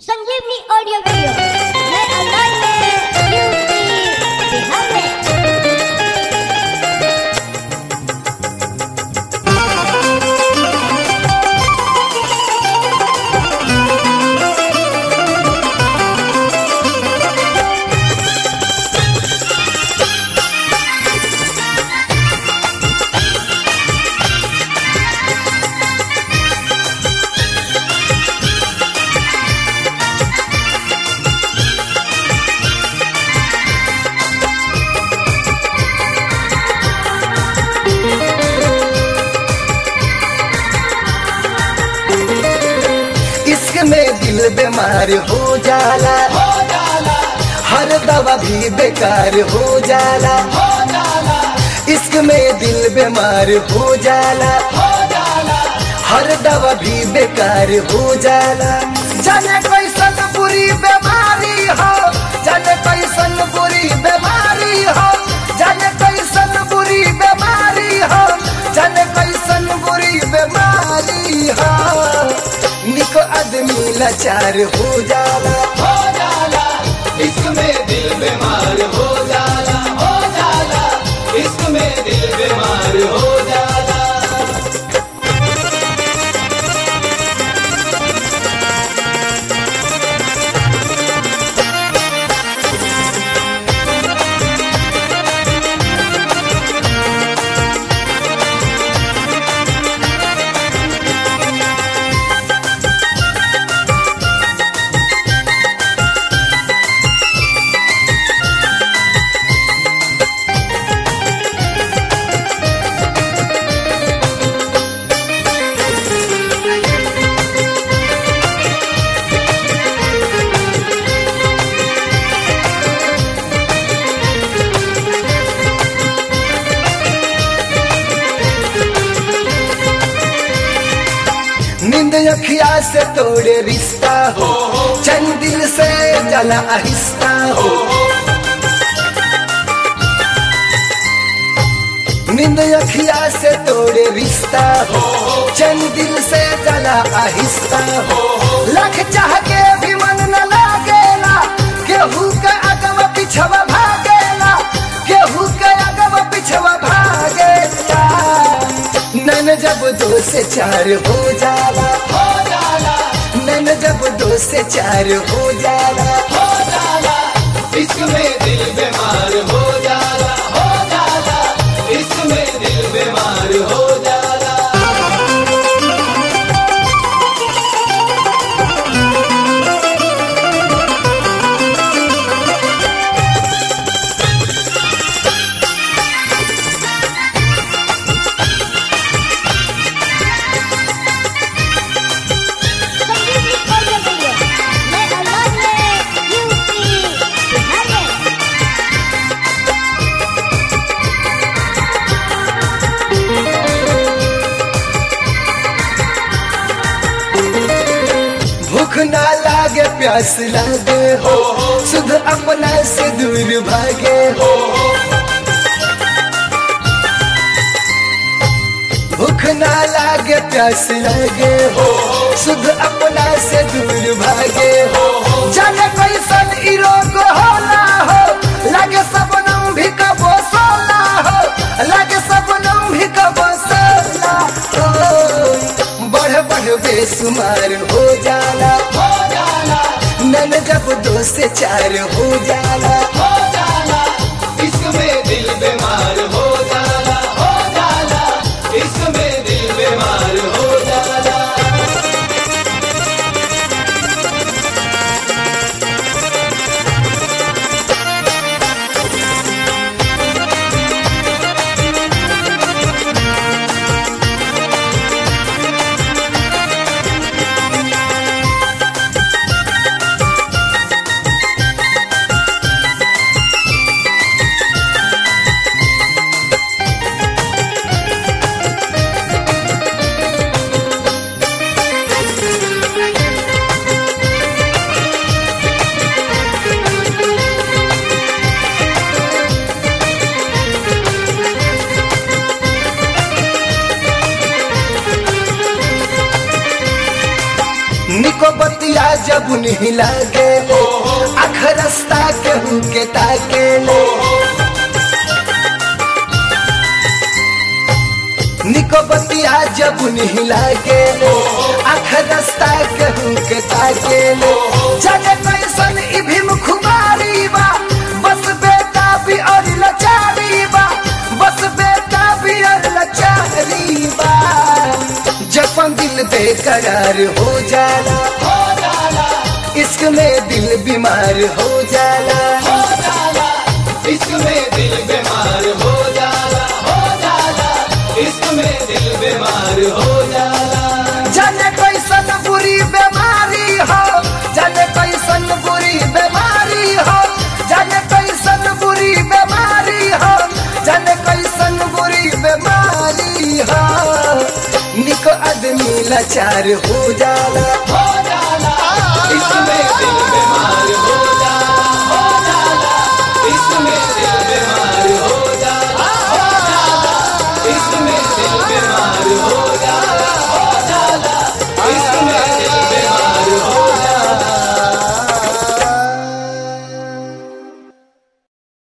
संजीवनी audio video नए अंदाज में यूपी बिहार में इश्क में दिल बीमार हो जाला हो जाला हर दवा भी बेकार हो जाला हो जाला इश्क में दिल बीमार हो जाला हो जाला हर दवा भी बेकार हो जाला जाने कैसन बुरी बीमारी हो जाने कैसन बुरी बीमारी हो जाने कैसन बुरी बीमारी हो जाने कैसन बुरी बीमारी हो निको आदमी लाचार हो जाला हो जाला इश्क में दिल बीमार हो जाला हो जाला इश्क में दिल बीमार हो जाला नींद अखिया से तोड़े रिश्ता हो चंद दिल से जला आहिस्ता हो नींद अखिया से तोड़े रिश्ता हो चंद दिल से जला आहिस्ता हो लख चाह के भी मन न लागेला केहू के अगव पिछवा भागेला केहू के अगव पिछवा भागेला नन जब दो से चार हो जाला हो जाला नन जब दो से चार हो जाला हो जाला इश्क में दिल बीमार हो जाला हो जाला इश्क में दिल बीमार हो जाला संजीवनी ऑडियो वीडियो नए अंदाज में यूपी बिहार में भूख ना लागे प्यास लागे हो सुध अपना से दूर भागे हो भूख ना लागे प्यास लागे हो सुध अपना से दूर भागे हो जाने कैसन ई रोग होला हो लागे सबनम भी कबो सोला हो लागे सबनम भी कबो सोला हो बढ़ बढ़ बेसुमार हो जाला हो जाला नन जब दो से चार हो जाला हो जाला इश्क में दिल बीमार हो जाला हो जाला इश्क में दिल बीमार हो जाला बतिया जब नहीं लागे आख रास्ता केहू के ताके निको बतिया जब नहीं लागे आख रास्ता केहू के ताके जाने कैसन ई भीम खुमारी बा बस बेटा भी और लचारी बा बस बेटा भी और लचारी बा जपन दिल बेकरार हो जाला हो जाला इश्क में दिल बीमार हो जाला हो जाला इश्क में दिल बीमार हो जाला हो जाला इश्क में दिल बीमार हो जाला जाने कैसन बुरी बीमारी हो जाने कैसन बुरी बीमारी हो जाने कैसन बुरी बीमारी हो जाने कैसन बुरी बीमारी हो निको आदमी लाचार हो जाला हो